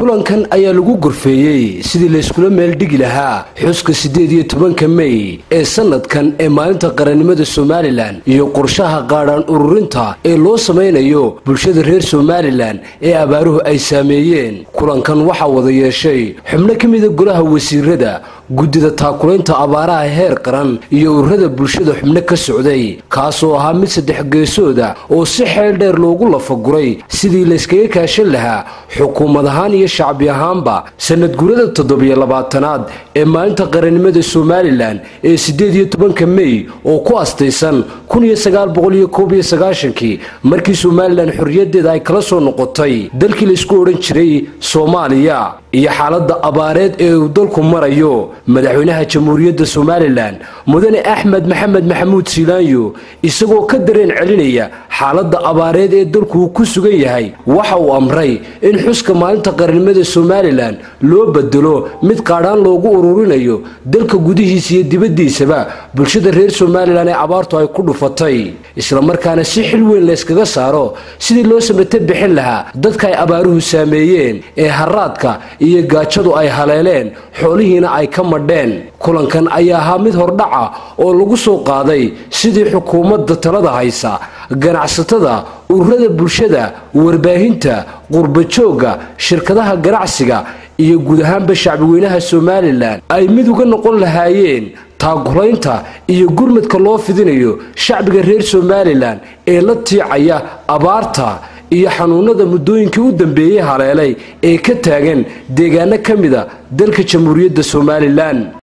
kulankan ayaa lagu gorfeeyey sidii layskula meeldhigi lahaa xuska siddeed iyo tobanka mey ee sanadkan ee maalinta qarannimada somalilan iyo qorshaha qaadhaan ururinta ee loo samaynayo bulshada reer somalilan ee abaaruhu ay saameeyeen kulankan waxaa wada yeeshay xubno ka mida golaha wasiirada guddida taakulaynta abaaraha heer qaran iyo ururada bulshada xubno ka socday kaasoo ahaa mid saddex geesooda oo si xeel dheer loogu lafaguray sidii layskaga kaashan lahaa xukuumad ahaan iyo shacbi ahaanba sanad gurada toddobiyo labaatanaad ee maalinta qarannimada somalilan ee siddeed iyo tobanka mey oo ku astaysan kun iyo sagaal boqol iyo koob iyo sagaashankii markii somalilan xorriyaddeeda ay kala soo noqotay dalkii laysku odhan jiray soomaaliya iyo xaaladda abaareed ee uu dalku marayo madaxweynaha jamhuuriyadda somalilan mudane axmed maxamed maxamuud siilaanyo isagoo ka dareen celinaya xaaladda abaareed ee dalku uu ku sugan yahay waxa uu amray in xuska maalinta qarannimada somalilan loo bedelo mid qaadhaan loogu ururinayo dalka gudihiisa iyo dibaddiisaba bulshada reer somalilan ee abaartu ay ku dhufatay islamarkaana si xil weyn layskaga saaro sidii loo samate bixin lahaa dadka ay abaaruhu saameeyeen ee haraadka iyo gaajadu ay haleeleen xoolihiina ay ka madheen kulankan ayaa ahaa mid hordhaca oo lagu soo qaaday sidii xukuumadda talada haysa ganacsatada ururada bulshada warbaahinta qurbajoogga shirkadaha ganacsiga iyo guud ahaanba shacbiweynaha somalilan ay mid uga noqon lahaayeen taagulaynta iyo gurmadka loo fidinayo shacbiga reer somalilan ee la tiicaya abaarta iyo xanuunada muddooyinkii u dambeeyey haleelay ee ka taagan deegaano ka mida dalka jamhuuriyadda somalilan